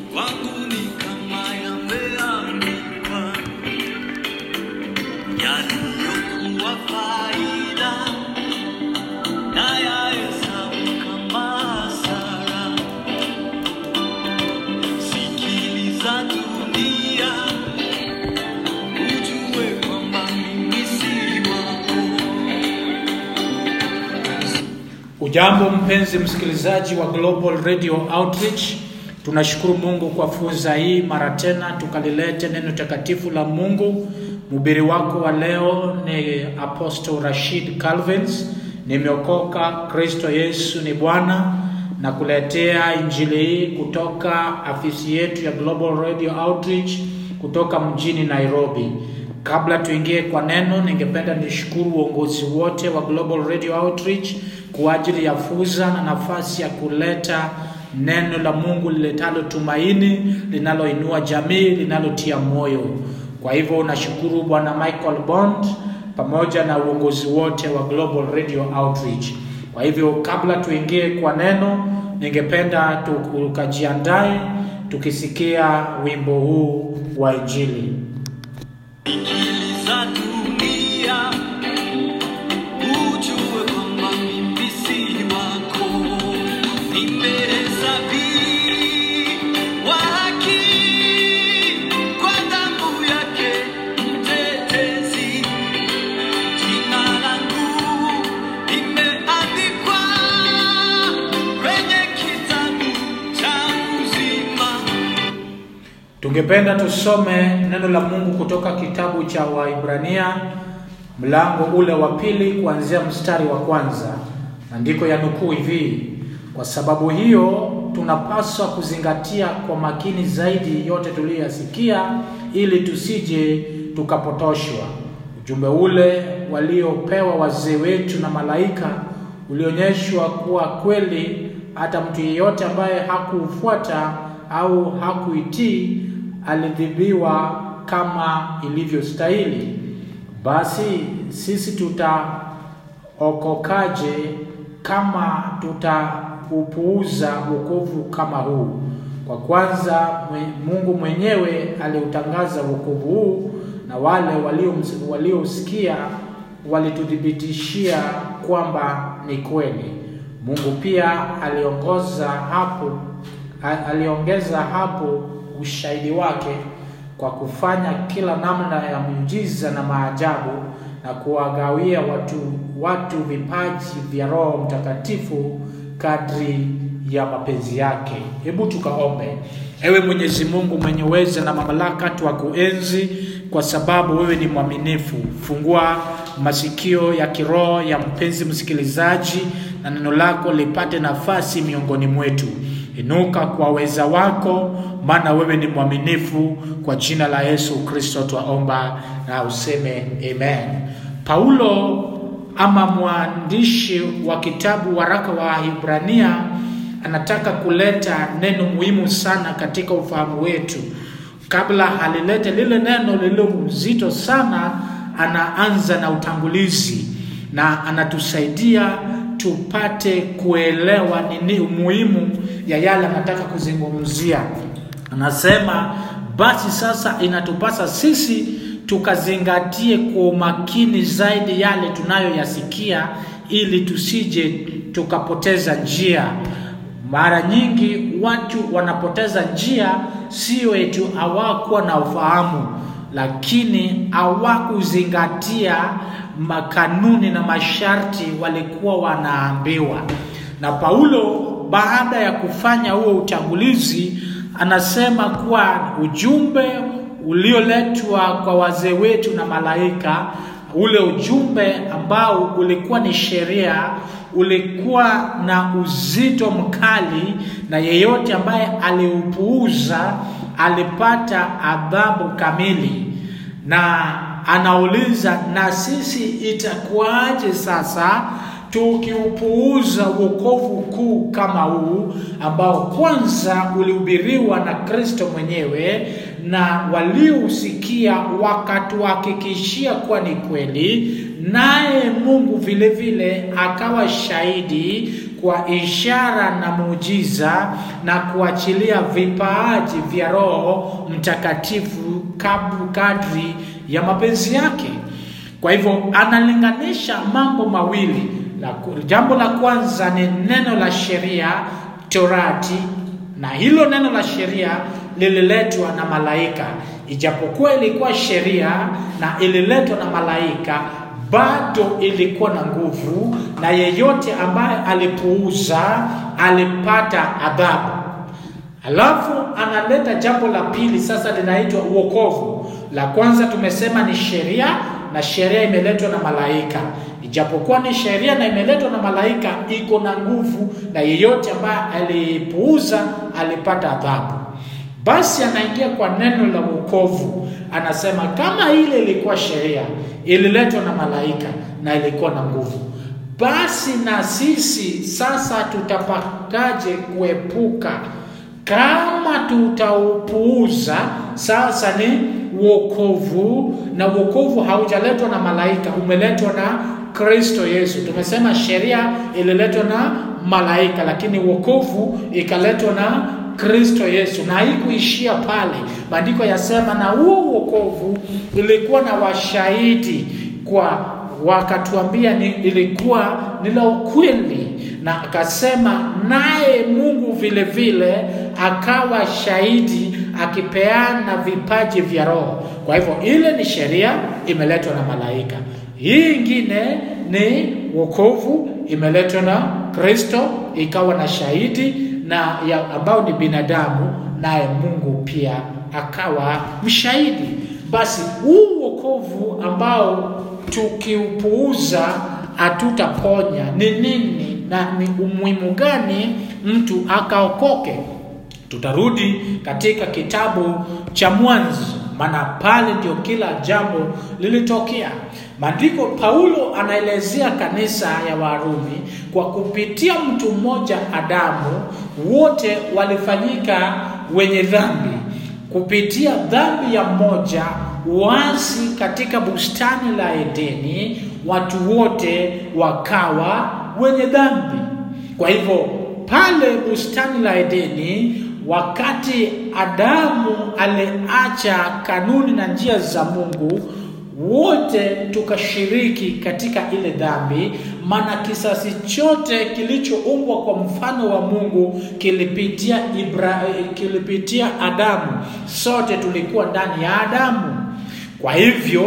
kwangu ni kama yameandikwa yaliyokuwa faida na yahesabu kama hasara. Sikiliza dunia, ujue kwamba mimi si wako. Ujambo mpenzi msikilizaji wa Global Radio Outreach, tunashukuru Mungu kwa fursa hii mara tena tukalilete neno takatifu la Mungu. Mhubiri wako wa leo ni Apostle Rashid Calvins. Nimeokoka, Kristo Yesu ni Bwana, na kuletea injili hii kutoka afisi yetu ya Global Radio Outreach kutoka mjini Nairobi. Kabla tuingie kwa neno, ningependa nishukuru uongozi wote wa Global Radio Outreach kwa ajili ya fursa na nafasi ya kuleta neno la Mungu liletalo tumaini, linaloinua jamii, linalotia moyo. Kwa hivyo nashukuru Bwana Michael Bond pamoja na uongozi wote wa Global Radio Outreach. Kwa hivyo kabla tuingie kwa neno, ningependa tukajiandae tukisikia wimbo huu wa Injili. Sikiliza dunia, ujue kwamba mimi si wako. Nimehesabiwa haki kwa damu yake mtetezi. Jina langu limeandikwa kwenye kitabu cha uzima. Tungependa tusome neno la Mungu kutoka kitabu cha Waibrania mlango ule wa pili kuanzia mstari wa kwanza. Maandiko ya nukuu hivi: kwa sababu hiyo tunapaswa kuzingatia kwa makini zaidi yote tuliyoyasikia, ili tusije tukapotoshwa. Ujumbe ule waliopewa wazee wetu na malaika ulionyeshwa kuwa kweli, hata mtu yeyote ambaye hakuufuata au hakuitii alidhibiwa kama ilivyostahili. Basi sisi tutaokokaje kama tutaupuuza wokovu kama huu? Kwa kwanza mwe- Mungu mwenyewe aliutangaza wokovu huu, na wale walio- waliosikia walituthibitishia kwamba ni kweli. Mungu pia aliongoza hapo a- aliongeza hapo ushahidi wake kwa kufanya kila namna ya miujiza na maajabu na kuwagawia watu watu vipaji vya Roho Mtakatifu kadri ya mapenzi yake. Hebu tukaombe. Ewe Mwenyezi Mungu mwenye uweza na mamlaka, twakuenzi kwa sababu wewe ni mwaminifu. Fungua masikio ya kiroho ya mpenzi msikilizaji, na neno lako lipate nafasi miongoni mwetu. Inuka kwa weza wako, maana wewe ni mwaminifu. Kwa jina la Yesu Kristo twaomba na useme amen. Paulo ama mwandishi wa kitabu waraka wa Hibrania anataka kuleta neno muhimu sana katika ufahamu wetu. Kabla alilete lile neno lililo mzito sana, anaanza na utangulizi na anatusaidia tupate kuelewa nini umuhimu ya yale anataka kuzungumzia. Anasema basi sasa inatupasa sisi tukazingatie kwa umakini zaidi yale tunayoyasikia, ili tusije tukapoteza njia. Mara nyingi watu wanapoteza njia, sio eti hawakuwa na ufahamu, lakini hawakuzingatia makanuni na masharti walikuwa wanaambiwa. Na Paulo baada ya kufanya huo utangulizi, anasema kuwa ujumbe ulioletwa kwa wazee wetu na malaika, ule ujumbe ambao ulikuwa ni sheria, ulikuwa na uzito mkali, na yeyote ambaye aliupuuza alipata adhabu kamili. Na anauliza, na sisi itakuwaje sasa tukiupuuza wokovu kuu kama huu ambao kwanza ulihubiriwa na Kristo mwenyewe na waliousikia wakatuhakikishia kuwa ni kweli, naye Mungu vile vile akawa shahidi kwa ishara na muujiza na kuachilia vipaaji vya Roho Mtakatifu kabu kadri ya mapenzi yake. Kwa hivyo analinganisha mambo mawili. La, jambo la kwanza ni neno la sheria Torati, na hilo neno la sheria lililetwa na malaika. Ijapokuwa ilikuwa sheria na ililetwa na malaika, bado ilikuwa na nguvu, na yeyote ambaye alipuuza alipata adhabu. Alafu analeta jambo la pili, sasa linaitwa uokovu. La kwanza tumesema ni sheria, na sheria imeletwa na malaika. Ijapokuwa ni sheria na imeletwa na malaika, iko na nguvu, na yeyote ambaye alipuuza alipata adhabu. Basi anaingia kwa neno la wokovu, anasema kama ile ilikuwa sheria, ililetwa na malaika na ilikuwa na nguvu, basi na sisi sasa tutapataje kuepuka kama tutaupuuza? Sasa ni wokovu, na wokovu haujaletwa na malaika, umeletwa na Kristo Yesu. Tumesema sheria ililetwa na malaika, lakini wokovu ikaletwa na Kristo Yesu, na haikuishia pale. Maandiko yasema na huo wokovu ilikuwa na washahidi kwa wakatuambia ni ilikuwa ni la ukweli, na akasema naye Mungu vile vile akawa shahidi akipeana vipaji vya Roho. Kwa hivyo ile ni sheria imeletwa na malaika, hii ingine ni wokovu imeletwa na Kristo ikawa na shahidi na ya ambao ni binadamu, naye Mungu pia akawa mshahidi. Basi huu wokovu ambao tukiupuuza hatutaponya ni nini na ni umuhimu gani mtu akaokoke? Tutarudi katika kitabu cha Mwanzo, maana pale ndio kila jambo lilitokea. Maandiko, Paulo anaelezea kanisa ya Warumi kwa kupitia mtu mmoja Adamu, wote walifanyika wenye dhambi kupitia dhambi ya mmoja uasi katika bustani la Edeni, watu wote wakawa wenye dhambi. Kwa hivyo pale bustani la Edeni, wakati Adamu aliacha kanuni na njia za Mungu, wote tukashiriki katika ile dhambi, maana kisasi chote kilichoumbwa kwa mfano wa Mungu kilipitia Ibra, kilipitia Adamu. Sote tulikuwa ndani ya Adamu. Kwa hivyo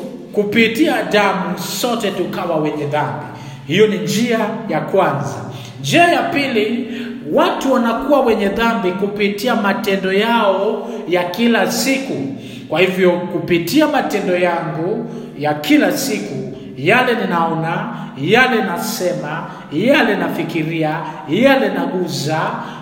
kupitia Adamu sote tukawa wenye dhambi. Hiyo ni njia ya kwanza. Njia ya pili, watu wanakuwa wenye dhambi kupitia matendo yao ya kila siku. Kwa hivyo kupitia matendo yangu ya kila siku, yale ninaona, yale nasema, yale nafikiria, yale naguza,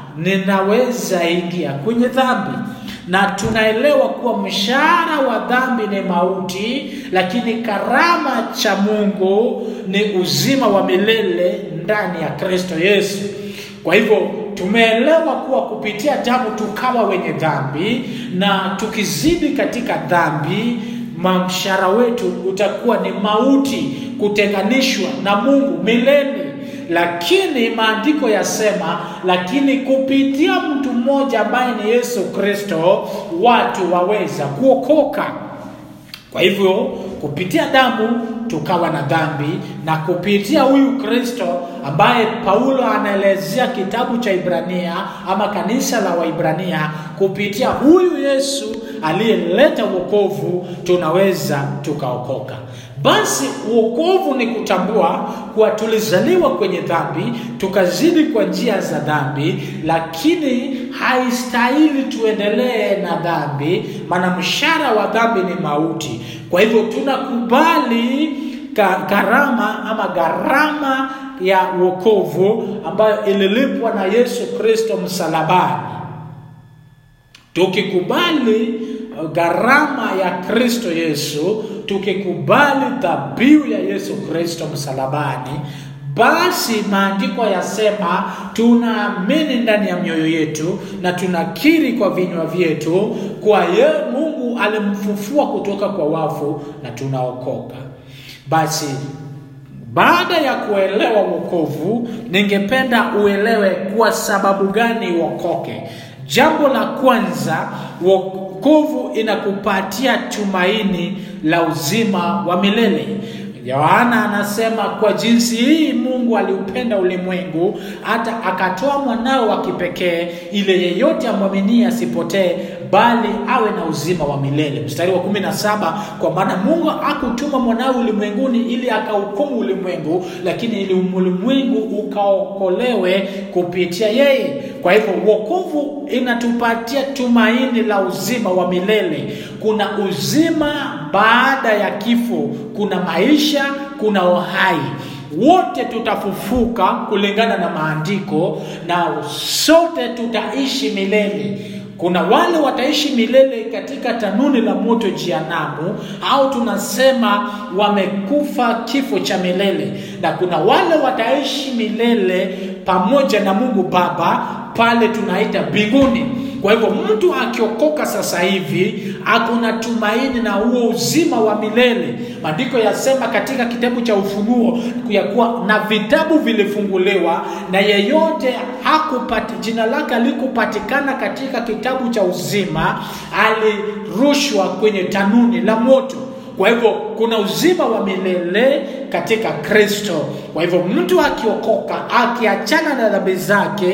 ninaweza ingia kwenye dhambi na tunaelewa kuwa mshahara wa dhambi ni mauti, lakini karama cha Mungu ni uzima wa milele ndani ya Kristo Yesu. Kwa hivyo tumeelewa kuwa kupitia damu tukawa wenye dhambi, na tukizidi katika dhambi, mshahara wetu utakuwa ni mauti, kutenganishwa na Mungu milele lakini maandiko yasema, lakini kupitia mtu mmoja ambaye ni Yesu Kristo watu waweza kuokoka. Kwa hivyo kupitia damu tukawa na dhambi, na kupitia huyu Kristo ambaye Paulo anaelezea kitabu cha Ibrania ama kanisa la Waibrania, kupitia huyu Yesu aliyeleta wokovu tunaweza tukaokoka. Basi uokovu ni kutambua kuwa tulizaliwa kwenye dhambi, tukazidi kwa njia za dhambi, lakini haistahili tuendelee na dhambi, maana mshahara wa dhambi ni mauti. Kwa hivyo tunakubali gharama ama gharama ya wokovu ambayo ililipwa na Yesu Kristo msalabani. Tukikubali gharama ya Kristo Yesu, tukikubali dhabihu ya Yesu Kristo msalabani, basi maandiko yasema tunaamini ndani ya mioyo yetu na tunakiri kwa vinywa vyetu kwa ye Mungu alimfufua kutoka kwa wafu na tunaokoka. Basi Baada ya kuelewa wokovu, ningependa uelewe kwa sababu gani uokoke. Jambo la kwanza, wokovu inakupatia tumaini la uzima wa milele. Yohana anasema kwa jinsi hii Mungu aliupenda ulimwengu hata akatoa mwanao wa kipekee, ili yeyote amwaminie asipotee, bali awe na uzima wa milele. Mstari wa kumi na saba kwa maana Mungu hakutuma mwanawe ulimwenguni ili akahukumu ulimwengu, lakini ili ulimwengu ukaokolewe kupitia yeye. Kwa hivyo wokovu inatupatia tumaini la uzima wa milele. Kuna uzima baada ya kifo, kuna maisha, kuna uhai. Wote tutafufuka kulingana na maandiko, na sote tutaishi milele. Kuna wale wataishi milele katika tanuni la moto jehanamu, au tunasema wamekufa kifo cha milele, na kuna wale wataishi milele pamoja na Mungu Baba pale tunaita mbinguni. Kwa hivyo mtu akiokoka sasa hivi akuna tumaini na huo uzima wa milele. Maandiko yasema katika kitabu cha Ufunuo ya kuwa na vitabu vilifunguliwa na yeyote hakupati jina lake alikupatikana katika kitabu cha uzima alirushwa kwenye tanuni la moto. Kwa hivyo kuna uzima wa milele katika Kristo. Kwa hivyo mtu akiokoka, akiachana na dhambi zake,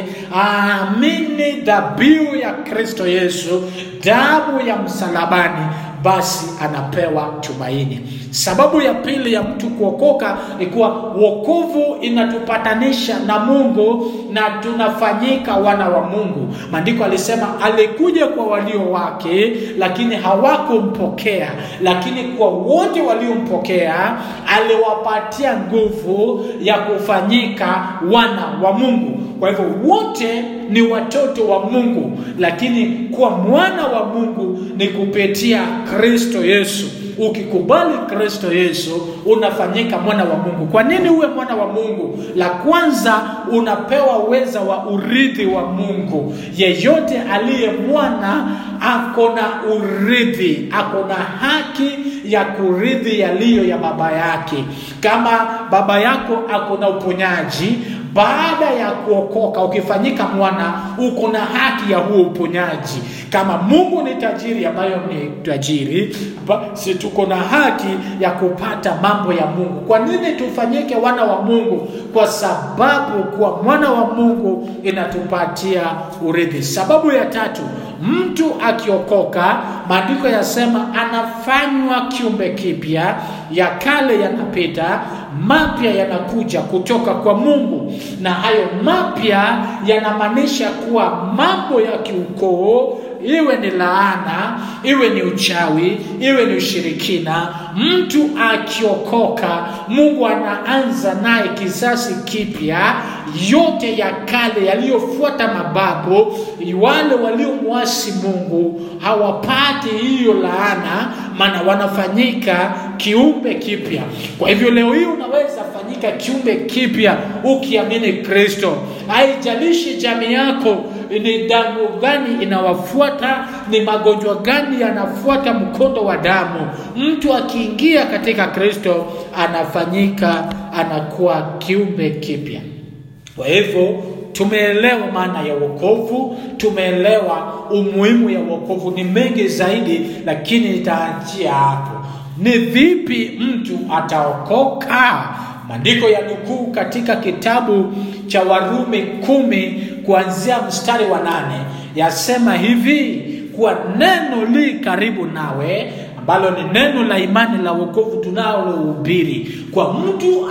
aamini dhabihu ya Kristo Yesu, damu ya msalabani, basi anapewa tumaini. Sababu ya pili ya mtu kuokoka ni kuwa wokovu inatupatanisha na Mungu na tunafanyika wana wa Mungu. Maandiko alisema alikuja kwa walio wake, lakini hawakumpokea, lakini kwa wote waliompokea aliwapatia nguvu ya kufanyika wana wa Mungu. Kwa hivyo wote ni watoto wa Mungu, lakini kuwa mwana wa Mungu ni kupitia Kristo Yesu. Ukikubali Kristo Yesu unafanyika mwana wa Mungu. Kwa nini uwe mwana wa Mungu? La kwanza, unapewa uweza wa urithi wa Mungu. Yeyote aliye mwana ako na urithi, ako na haki ya kurithi yaliyo ya baba yake. Kama baba yako ako na uponyaji baada ya kuokoka, ukifanyika mwana, uko na haki ya huo uponyaji. Kama Mungu ni tajiri, ambayo ni tajiri, basi tuko na haki ya kupata mambo ya Mungu. Kwa nini tufanyike wana wa Mungu? Kwa sababu kuwa mwana wa Mungu inatupatia urithi. Sababu ya tatu, mtu akiokoka, maandiko yasema anafanywa kiumbe kipya, ya kale yanapita, mapya yanakuja kutoka kwa Mungu. Na hayo mapya yanamaanisha kuwa mambo ya kiukoo iwe ni laana, iwe ni uchawi, iwe ni ushirikina, mtu akiokoka, Mungu anaanza naye kizazi kipya. Yote ya kale yaliyofuata mababu, wale waliomwasi Mungu hawapati hiyo laana, maana wanafanyika kiumbe kipya. Kwa hivyo leo hii unaweza fanyika kiumbe kipya ukiamini Kristo. Haijalishi jamii yako ni damu gani inawafuata, ni magonjwa gani yanafuata mkondo wa damu. Mtu akiingia katika Kristo anafanyika, anakuwa kiumbe kipya. Kwa hivyo tumeelewa maana ya wokovu, tumeelewa umuhimu ya wokovu. Ni mengi zaidi, lakini nitaachia hapo. Ni vipi mtu ataokoka? Maandiko ya nukuu katika kitabu cha Warumi kumi kuanzia mstari wa nane yasema hivi kuwa neno li karibu nawe ambalo ni neno la imani la wokovu tunalohubiri, kwa mtu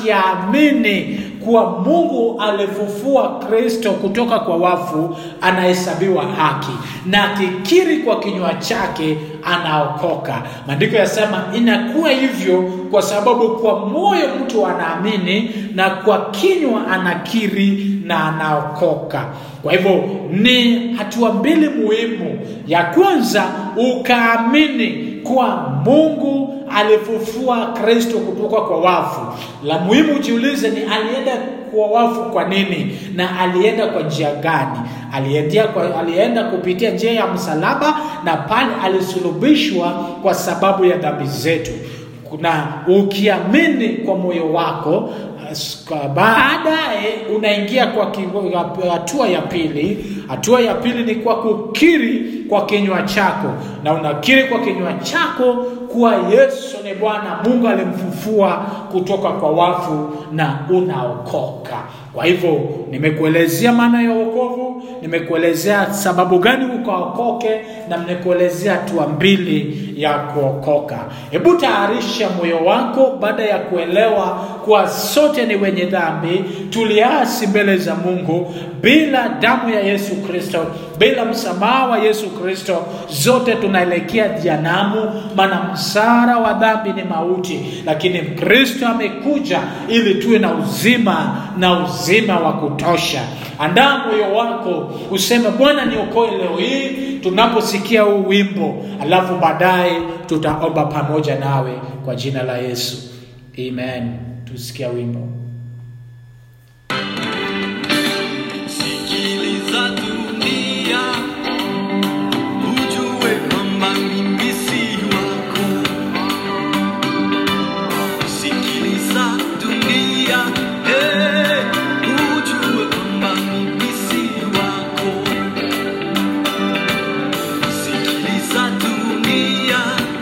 akiamini kuwa Mungu alifufua Kristo kutoka kwa wafu, anahesabiwa haki, na akikiri kwa kinywa chake anaokoka. Maandiko yasema inakuwa hivyo kwa sababu kwa moyo mtu anaamini na kwa kinywa anakiri na anaokoka. Kwa hivyo ni hatua mbili muhimu. Ya kwanza ukaamini kuwa Mungu alifufua Kristo kutoka kwa wafu. La muhimu ujiulize ni alienda kwa wafu kwa nini na alienda kwa njia gani? Alienda, kwa, alienda kupitia njia ya msalaba na pale alisulubishwa kwa sababu ya dhambi zetu. na ukiamini kwa moyo wako as- kwa- baadaye unaingia kwa ki- hatua ya pili. Hatua ya pili ni kwa kukiri kwa kinywa chako, na unakiri kwa kinywa chako kuwa Yesu ni Bwana, Mungu alimfufua kutoka kwa wafu na unaokoka. Kwa hivyo nimekuelezea maana ya wokovu, nimekuelezea sababu gani ukaokoke, na nimekuelezea hatua mbili ya kuokoka. Hebu tayarisha moyo wako baada ya kuelewa kuwa sote ni wenye dhambi, tuliasi mbele za Mungu bila damu ya Yesu Kristo, bila msamaha wa Yesu Kristo, zote tunaelekea jehanamu, maana msara wa dhambi ni mauti, lakini Kristo amekuja ili tuwe na uzima na uzima wa kutosha. Andaa moyo wako useme, Bwana niokoe leo hii, tunaposikia huu wimbo, alafu baadaye tutaomba pamoja nawe kwa jina la Yesu, amen. Tusikia wimbo. Sikiliza dunia, ujue kwamba mimi si wako. Sikiliza dunia, eh, ujue kwamba mimi si wako. Sikiliza dunia,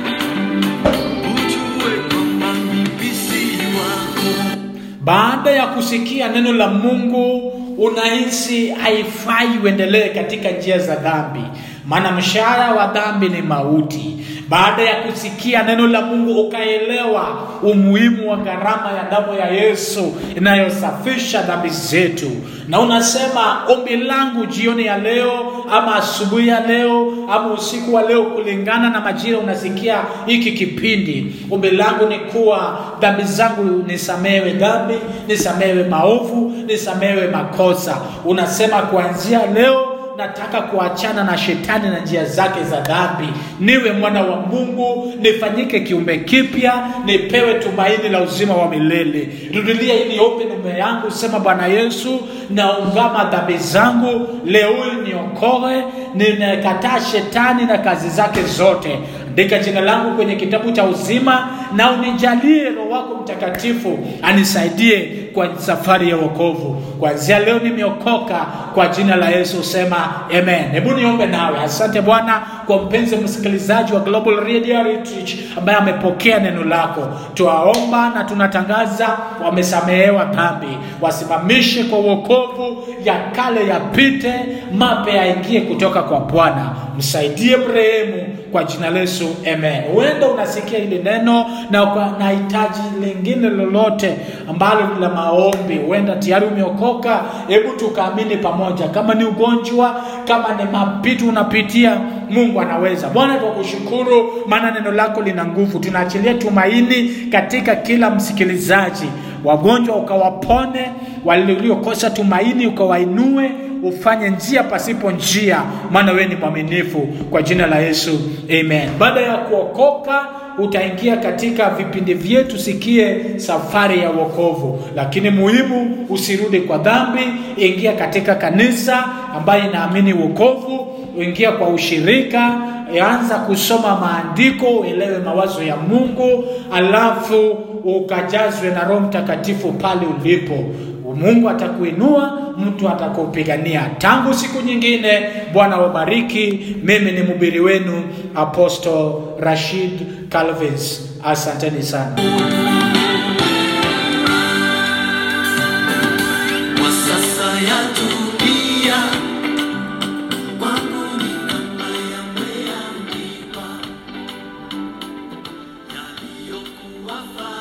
ujue kwamba mimi si wako. Baada ya kusikia neno la Mungu unahisi haifai uendelee katika njia za dhambi, maana mshahara wa dhambi ni mauti. Baada ya kusikia neno la Mungu ukaelewa umuhimu wa gharama ya damu ya Yesu inayosafisha dhambi zetu, na unasema ombi langu jioni ya leo ama asubuhi ya leo ama usiku wa leo, kulingana na majira unasikia hiki kipindi, ombi langu ni kuwa dhambi zangu nisamewe dhambi, nisamewe maovu, nisamewe makosa. Unasema kuanzia leo nataka kuachana na shetani na njia zake za dhambi, niwe mwana wa Mungu, nifanyike kiumbe kipya, nipewe tumaini la uzima wa milele. Rudilia hili ombi nume yangu, sema Bwana Yesu, naungama dhambi zangu leo hii, niokoe, ninakataa shetani na kazi zake zote. Andika jina langu kwenye kitabu cha uzima na unijalie Roho wako Mtakatifu anisaidie kwa safari ya wokovu. Kuanzia leo nimeokoka kwa jina la Yesu, sema amen. Hebu niombe nawe. Asante Bwana kwa mpenzi msikilizaji wa Global Radio Outreach ambaye amepokea neno lako. Tuwaomba na tunatangaza wamesamehewa dhambi, wasimamishe kwa wokovu, ya kale yapite, mapya yaingie kutoka kwa Bwana. Msaidie mrehemu kwa jina la Yesu, amen. Huenda unasikia hili neno na uka- na hitaji lingine lolote ambalo ni la maombi, huenda tayari umeokoka. Hebu tukaamini pamoja, kama ni ugonjwa, kama ni mapito unapitia, Mungu anaweza. Bwana, tukushukuru maana neno lako lina nguvu. Tunaachilia tumaini katika kila msikilizaji, wagonjwa ukawapone, waliokosa tumaini ukawainue ufanye njia pasipo njia, maana wewe ni mwaminifu. Kwa jina la Yesu, amen. Baada ya kuokoka utaingia katika vipindi vyetu, sikie safari ya wokovu. Lakini muhimu, usirudi kwa dhambi, ingia katika kanisa ambayo inaamini wokovu, ingia kwa ushirika, anza kusoma maandiko, uelewe mawazo ya Mungu, alafu ukajazwe na Roho Mtakatifu pale ulipo. Mungu atakuinua, mtu atakupigania. Tangu siku nyingine, Bwana wabariki. Mimi ni mhubiri wenu Apostle Rashid Calvins. Asanteni sana. Kwa sasa ya dunia kwangu ni kama yameandikwa yaliyokuwa